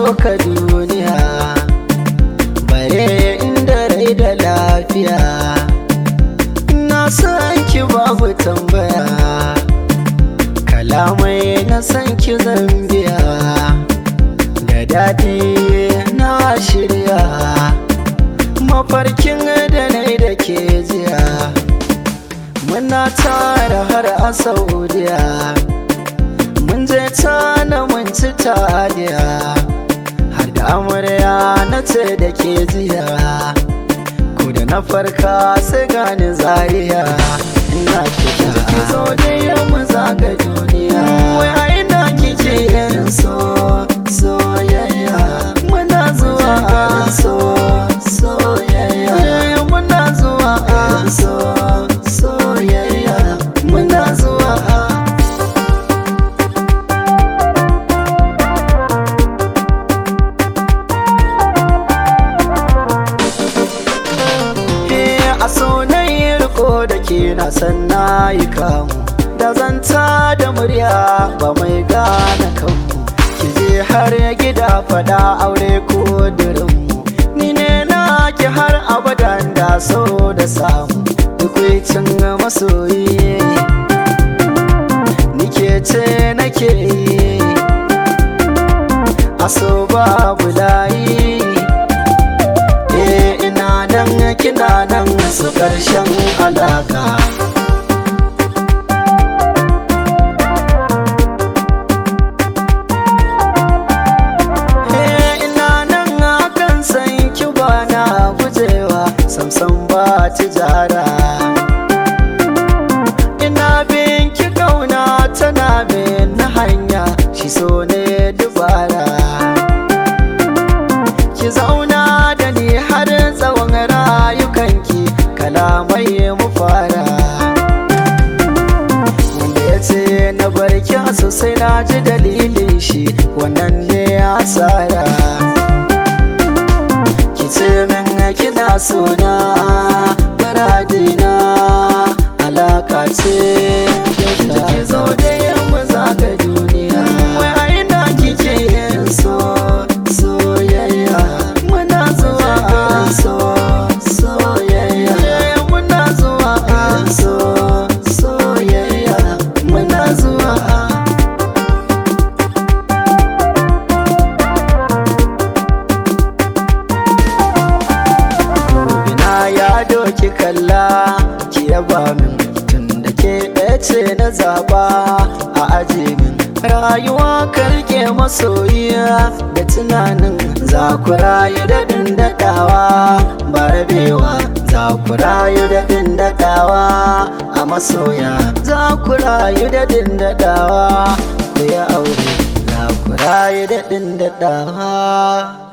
ka duniya bare inda rai da lafiya na san ki babu tambaya kalamai na san ki zambiya da daɗi na shirya mafarkin da na da ke jiya muna tara har a saudiya mun je tana mun ci taliya har da amarya na ce da ke jiya ko da na farka sai gani zariya ina kika ki zo da yamma zaga duniya wai a ina kike yin so soyayya muna zuwa so soyayya muna zuwa so soyayya muna zuwa a so na yi riko da ke na san na yi kamu da zanta da murya ba mai gane kanmu ki je har gida fada aure ko dirinmu ni ne na ki har abadan da so da samu dukwicin masoyi nike ce nake yi a so babu layi eh ina nan kina nan su ƙarshen alaka Eh, ina nan akan san ki ba na gujewa samsam ba tijara ina bin ki kauna tana bin na hanya shi so ne dubara ki zauna da ni har tsawon rayukanki kalamai mu fara wanda ya ce na barki sosai na ji dalilin shi wannan ne asara ki ce min kina sona muradina alaka ce da ki zo da yamma zaga duniya wai a ina kike yin so soyayya muna zuwa so soyayya muna zuwa so soyayya muna zuwa ina ya doki kalla ki yaba min tun da ke ɗaya ce na zaba a aje min rayuwa karke masoyiya da tunanin za ku rayu da daɗawa ba rabewa za ku rayu da daɗawa a masoya za ku rayu da daɗawa ku yi aure za ku rayu da daɗawa